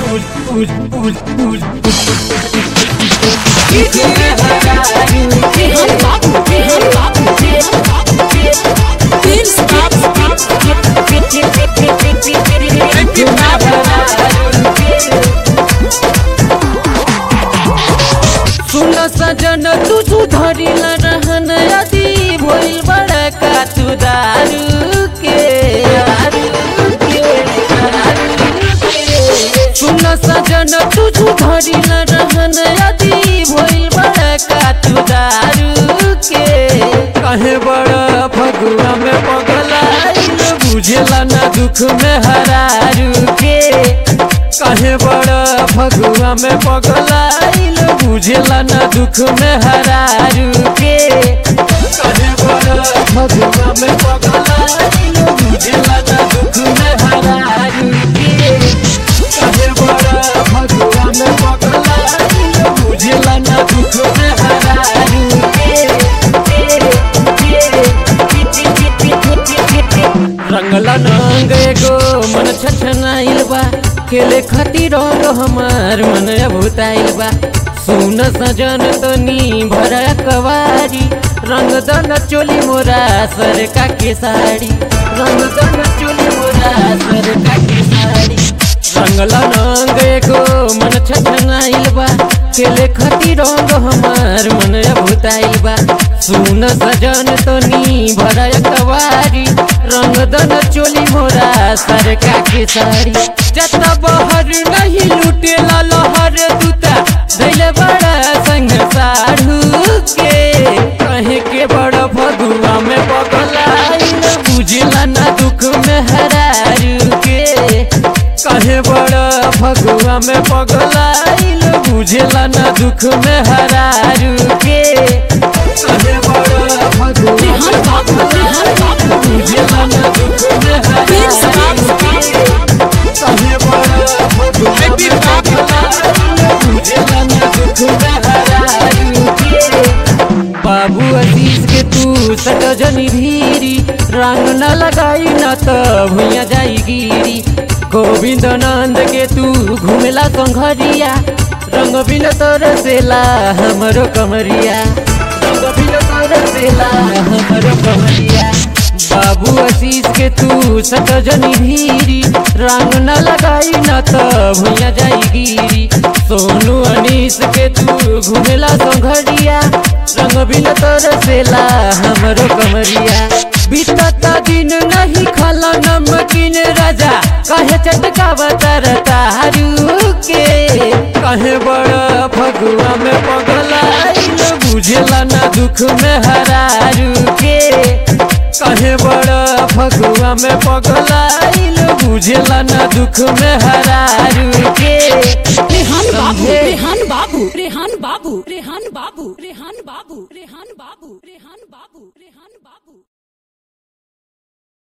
Rehan Babu, Rehan Babu, Rehan Babu, Prince Babu, सुन सजन तू सुधरिल रहन अति भइल बड़ा का तू दारू के सुन सजन तू सुधरिल रहन अति भइल बड़ा का तू दारू के कहे बड़ा फगुआ में पगलाइल बुझेला ना दुख में हरारू के कहे बड़ा फगुआ में पगलाइल बुझेला ना दुख में हरारू के कहे बड़ा फगुआ में पगलाइल बुझेला ना दुख में हरारू के कहे बड़ा फगुआ में पगलाइल बुझेला ना दुख में हरारू रंगला नंग एगो मन छछनाइल बा खेले खातिर रंग हमार मन अभुताइल बा सुन सजन तनी भरा कवारी रंग दन चोली मोरा सर का के साड़ी रंग दन चोली मोरा सर का के साड़ी रंगला नंग एगो मन छछनाइल बा खेले खातिर रंग हमार मन अभुताइल बा सुन सजन तनी भरा कवारी रंग दन चोली मोरा सर का के साड़ी जत बहर नहीं लुटेला लहर दूता धैले बड़ा संग साढ़ू के कहे के बड़ा फगुआ में पगलाइल बुझला ना दुख में हरारू के कहे बड़ा फगुआ में पगलाइल बुझला ना दुख में हरारू के कहे बड़ा Phagua Rehan Babu, Rehan Babu, बुझला ना दुख में Prince हरारू Babu, कहे बड़ा फगुआ में पगलाइल बुझला ना दुख में हरारू के बाबू अजीज के तू सटजनी भीरी रंग न लगाई न त भुइया जाई गिरी गोविंद नंद के तू घुमेला संघरिया रंग बिन तरसेला हमरो कमरिया रंग बिन तरसेला हमरो कमरिया बाबू आशीष के तू सटजनी भीरी रंग न लगाई न त भुइया जाई गिरी सोनू अनीस के तू घुमेला संघरिया रंग बिन तरसेला हमरो कमरिया बीतता दिन नहीं खाला नमकीन राजा कहे चटका बतर तारू के कहे बड़ा फगुआ में पगलाइल बुझेला ना दुख में हरारू के कहे बड़ा फगुआ में पगलाइल बुझेला ना दुख में हरारू के Rehan Babu, समझे? Rehan Babu, Rehan Babu, Rehan Babu, Rehan Babu, Rehan Babu, Rehan Babu, Rehan Babu.